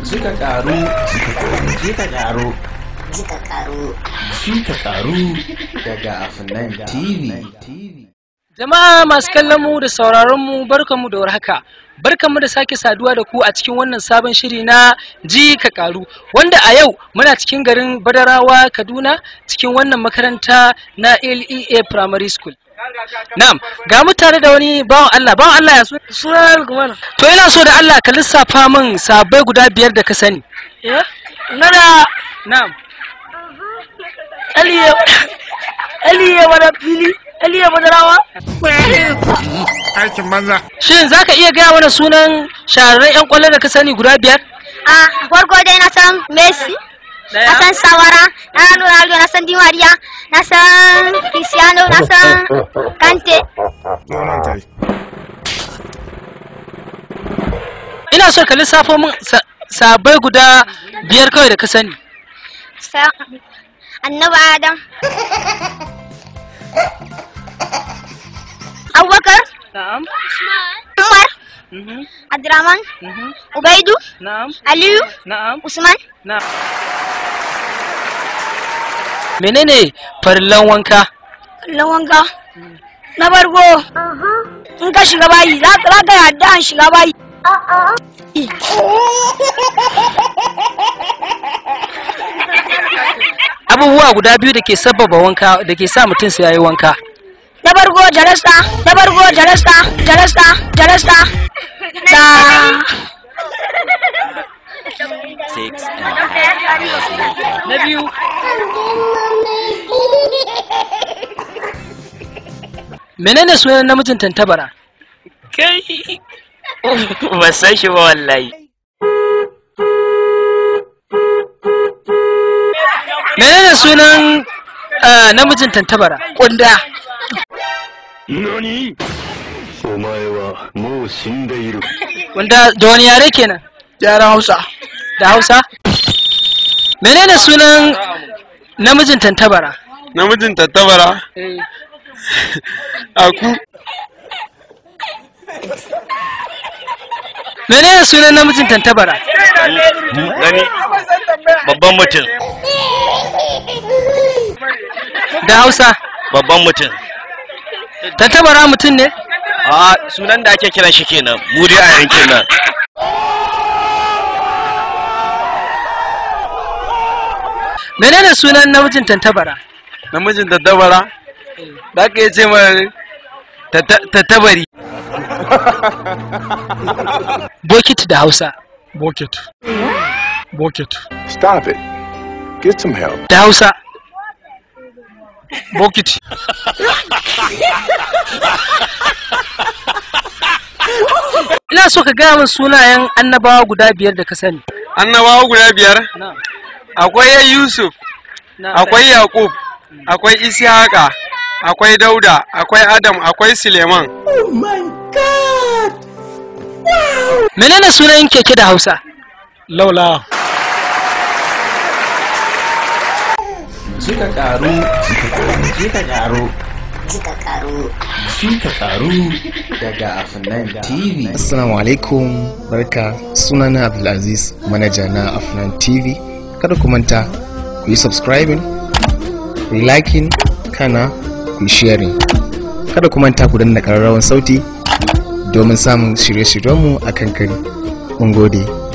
Jika karu Jika karu Jika karu Jika karu daga Afnan TV Jama'a masu kallon mu da sauraron mu barkanmu da warhaka. Barkanmu da sake saduwa da ku a cikin wannan sabon shiri na ji ka karu wanda a yau muna cikin garin Badarawa Kaduna cikin wannan makaranta na LEA Primary School. Na'am, ga mu tare da wani bawan Allah, bawan Allah ya su- suna Lukman. To ina so da Allah ka lissafa min sabai guda biyar da ka sani. Eh? Nana Na'am. Aliye Aliye wani fili Aliye madarawa aikin banza Shin za ka iya gaya mana sunan shahararren 'yan kwallo da ka sani guda biyar? A farko dai na san Messi, na san Sawara, na san Ronaldo, na san Di Maria, na san Cristiano, na san Kante. nonon kai Ina so ka lissafo min sa- sabai guda biyar kawai da ka sani. Sa Annabi Adam. Abubakar, Na'am. Umar, Abdurrahman, Ubaidu, Na'am. Aliyu, Na'am. Usman. Na'am. Menene farillan wanka? wanka na farko in ka shiga bayi za ka za ka yadda an shiga bayi Abubuwa guda biyu da ke sababa wanka da ke sa mutum sai yayi wanka. na farko jarasta na farko jarasta jarasta jarasta da Na biyu. Menene sunan namijin tantabara? kai ba san shi ba wallahi Menene sunan ah, namijin tantabara? Kunda. 何お前はもう死んでいる Wanda da wani yare kenan? yaran hausa Da Hausa? Menene sunan namijin tantabara? namijin tattabara aku Menene sunan namijin tantabara? gani babban mutum Da Hausa? babban mutum Tantabara mutum ne? a sunan da ake kiran shi kenan mu dai a yankin nan Menene sunan namijin tantabara? namijin tattabara da aka yi ce mai tattabari Bokiti da Hausa. bucket bucket Stop it. Get some help. Da Hausa. bokiti Ina so ka gaya min sunayen annabawa guda biyar da ka sani. annabawa guda biyar Na'am. akwai yusuf akwai yakub akwai ishaqa akwai dauda akwai adam akwai suleiman Menene sunan keke da Hausa? laula Jika karu Jika karu Jika karu Jika karu daga Afnan TV Assalamu alaikum barka sunana Abdulaziz manaja na Afnan TV kada ku manta ku yi subscribing ku yi liking kana ku yi sharing kada ku manta ku danna ƙararrawan sauti domin samun shirye-shiryenmu a kan kari mun gode